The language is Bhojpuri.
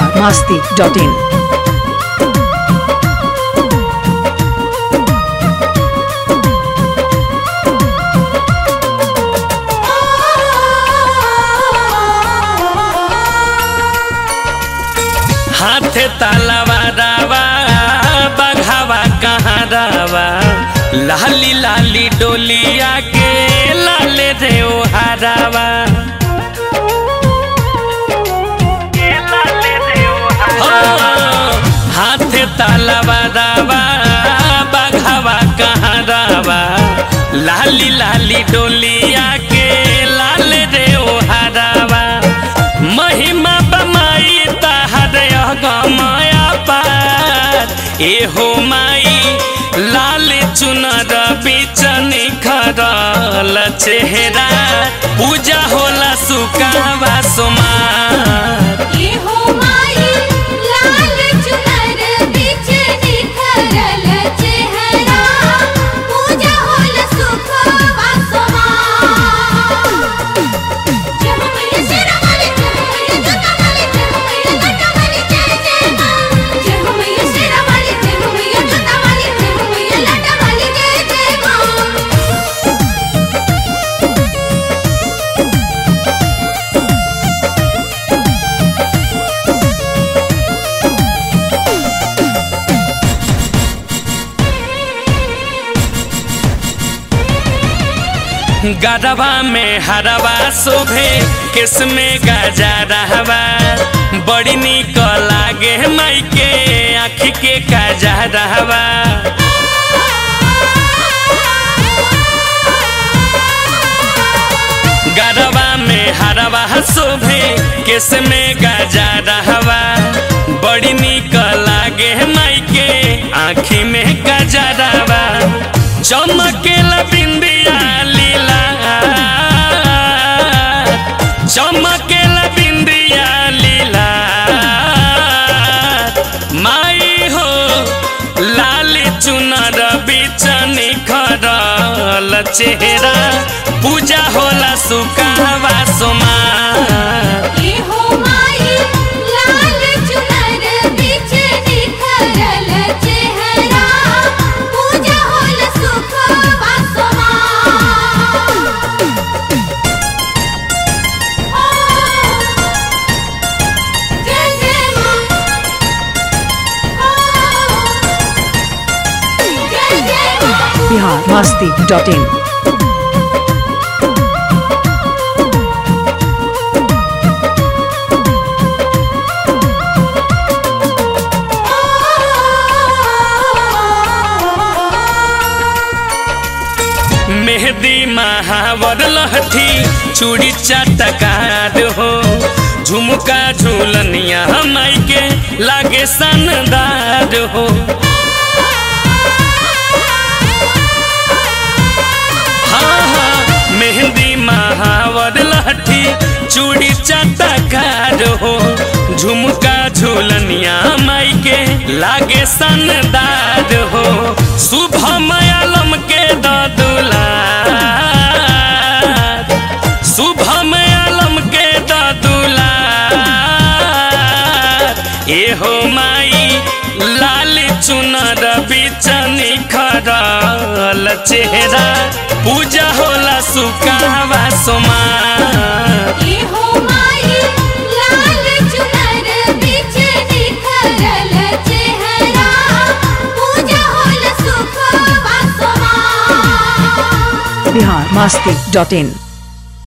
बिहार मस्ती डॉट इन हाथे तालावा रावा बघावा कहाँ रावा लाली लाली डोलिया के लाले रे ओ हरावा हाथे तालावा रावा बघावा कहाँ रावा लाली लाली डोलिया के लाल रे ओ हरावा महिमा बमाई तहर गमाया पार एहो माई लाल चुनर बीच निखरल चेहरा पूजा होला सुकावा सोमार ये हो माई लाल चुनर बीच निखरल चेहरा पूजा होल सुख वासवा जय हो मैया शेरा वाली जय हो मैया जोता वाली जय हो मैया लटा वाली जय जय मां जय हो मैया शेरा वाली जय हो मैया जोता वाली जय हो मैया लटा वाली जय जय मां गरबा में हरवा शोभे किस में गजा रहवा बड़ी निक लागे माई के आँख के काजा रहवा गरबा में हरवा शोभे किस में गजा रहवा बड़ी निक लागे माई के आँखी में गजा रहवा चमकेला बिंदिया लीला चमकेला बिंदिया लीला माई हो लाल चुनर बीच निखरल चेहरा पूजा होला सुकावा सोमा ये हो माई लाल चुनर बीच निखरल चेहरा पूजा होल सुख वासवा जय जय मां जय जय मां बिहार मस्ती डॉट इन मेहदी महावर लहठी चूड़ी चटकार हो झुमका झूलनिया माई के लागे सनदार हो हाँ हाँ मेहंदी महावर लहठी चूड़ी चटकार हो झुमका झूलनिया माई के लागे सनदार हो शुभ मयालम के ददुला शुभ मयालम के ददुला एहो माई लाल चुनर बीच निखरल चेहरा पूजा होला सुकावा सोमा ये हो माई लाल चुनर बीच निखरल चेहरा पूजा होल सुख वासवा बिहार मस्ती डॉट इन